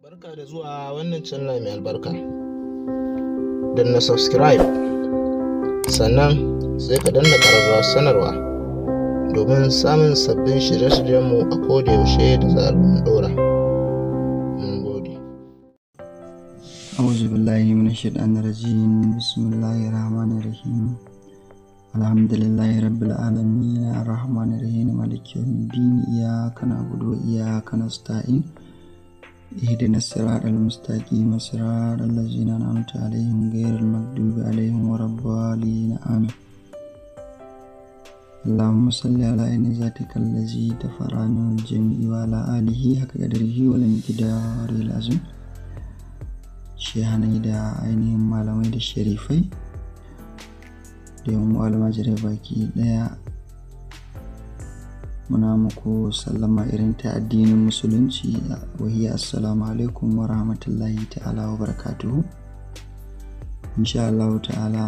Barka da zuwa wannan channel mai albarka. na subscribe sannan sai ka danna ƙararrawar sanarwa domin samun sabbin shirye-shiryenmu a kodayaushe da zarar mun ɗora. Mun gode. أعوذ بالله من الشيطان الرجيم بسم الله الرحمن الرحيم الحمد لله رب العالمين الرحمن الرحيم مالك يوم الدين إياك نعبد وإياك نستعين اهدنا الصراط المستقيم صراط الذين أنعمت عليهم غير المغضوب عليهم ولا الضالين آمين اللهم صل على عين ذاتك الذي تفرع من الجميع وعلى آله حق قدره والمقدار العظيم shehanai da ainihin malamai da sharifai da yawan almajirai baki daya muna muku sallama irin ta addinin musulunci wahiya assalamu alaikum wa rahmatullahi ta'ala wa barakatuhu insha Allah ta'ala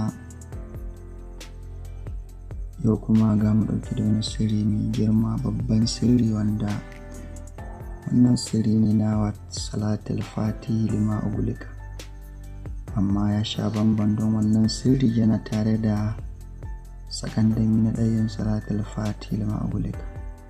yau kuma ga mu ɗauki da wani sirri mai girma babban sirri wanda wannan sirri ne na salatul fati lima ugulika amma ya sha bamban don wannan sirri yana tare da sakandami na ɗayan salatul fati lima ugulika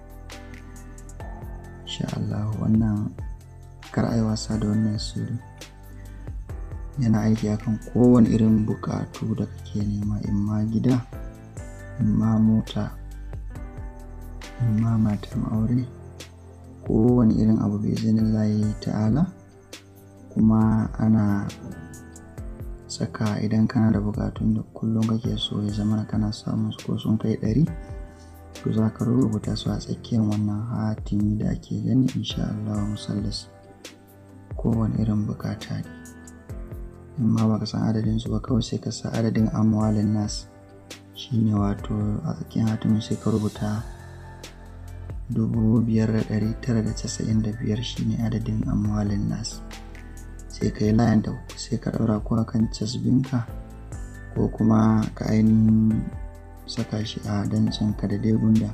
insha Allah wannan kar ai wasa da wannan sirri yana aiki akan kowane irin bukatu da kake nema imma gida imma mota imma matan aure kowane irin abu bai zinin layi ta'ala kuma ana saka idan kana da bukatun da kullum kake so ya zama kana samun su ko sun kai ɗari to za ka rubuta su a tsakiyar wannan hatimi da ake gani insha Allah musallas kowane irin bukata ne in ma baka san adadin su ba kawai sai ka sa adadin amwalin nas shine wato a tsakiyar hatimin sai ka rubuta dubu biyar da ɗari tara da casa'in da biyar shine adadin amwalin nas sai ka yi layan da sai ka ɗaura ko a kan casbinka ko kuma ka ainihin saka shi a dancinka da dai gunda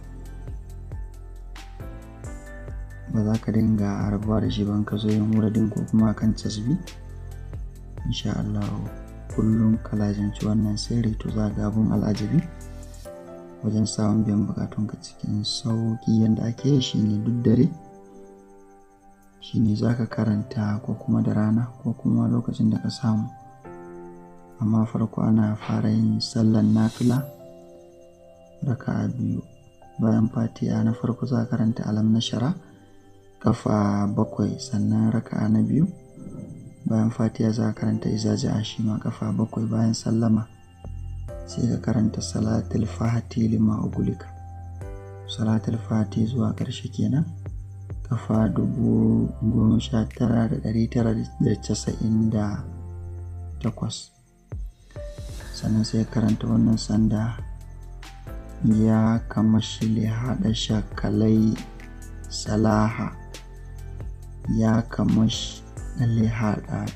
ba za ka dinga rabuwa da shi ban ka zo yin wuradin ko kuma kan casbi insha Allah kullum ka lajanci wannan sirri to za ga abun al'ajabi wajen samun biyan bukatunka cikin sauƙi yadda ake yi shine duk dare shine za ka karanta ko kuma da rana ko kuma lokacin da ka samu amma farko ana fara yin sallan nafila raka biyu bayan fatiha na farko za ka karanta alam na shara kafa bakwai sannan raka na biyu bayan fatiha za ka karanta izaji a shi ma kafa bakwai bayan sallama sai ka karanta salatul fati lima ugulika salatul fati zuwa ƙarshe kenan kafa dubu goma sha tara da ɗari tara da casa'in da takwas sannan sai karanta wannan sanda ya kama shile haɗa shakalai salaha ya kama shile haɗa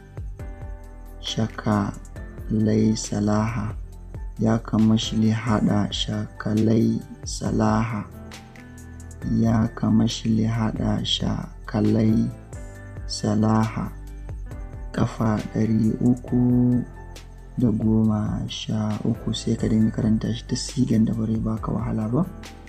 shakalai salaha ya kama shile haɗa shakalai salaha ya kama shile haɗa shakalai salaha ƙafa ɗari uku da goma sha uku sai ka dinga karanta shi ta sigan da bare baka wahala ba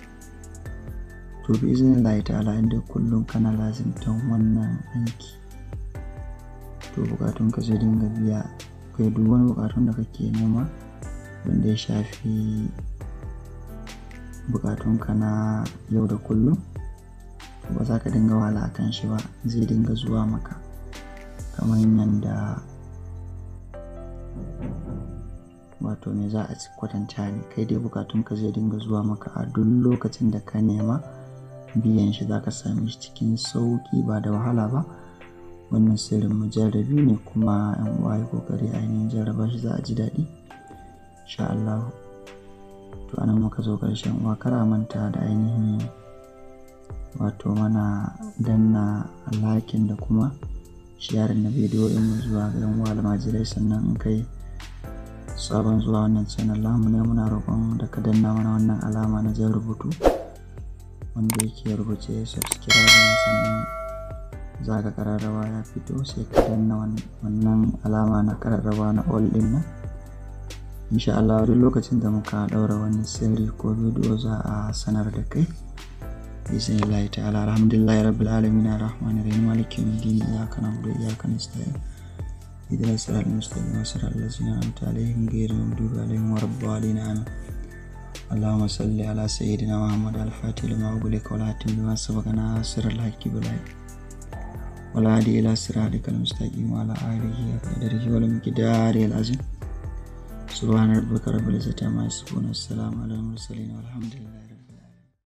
to bi izinin Allah ta'ala inda kullum kana lazimtan wannan aiki to bukatun ka zai dinga biya kai duk wani bukatun da kake nema wanda ya shafi bukatunka na yau da kullum ba za ka dinga wahala a kan shi ba zai dinga zuwa maka kamar yadda wato me za a kwatanta ne kai dai bukatunka zai dinga zuwa maka a duk lokacin da ka nema biyan shi za ka same shi cikin sauki ba da wahala ba wannan sirrin mujarrabi ne kuma yan uwa yi kokari ainihin jarraba shi za a ji daɗi insha Allah to anan muka zo ƙarshen uwa kara manta da ainihin wato mana danna lakin da kuma sharing na bidiyo mu zuwa ga yan uwa almajirai sannan in kai sabon zuwa wannan channel lamu ne muna roƙon da ka danna mana wannan alama na jan rubutu wanda yake rubuce subscribe sannan za ka kararrawa ya fito sai ka danna wannan alama na kararrawa na all din nan insha Allah duk lokacin da muka daura wani sirri ko bidiyo za a sanar da kai bismillah ta'ala alhamdulillah rabbil alamin arrahmanir rahim maliki yawmiddin iyyaka na'budu wa iyyaka nasta'in اهدنا الصراط المستقيم صراط الذين انعمت عليهم غير المغضوب عليهم ولا الضالين امين اللهم صل على سيدنا محمد الفاتح لما أغلق والهاتم لما سبق ناصر الحق بالحق والهادي إلى صراطك المستقيم وعلى آله وقدره والمقدار العظيم سبحان ربك رب العزة عما يصفون والسلام على المرسلين والحمد لله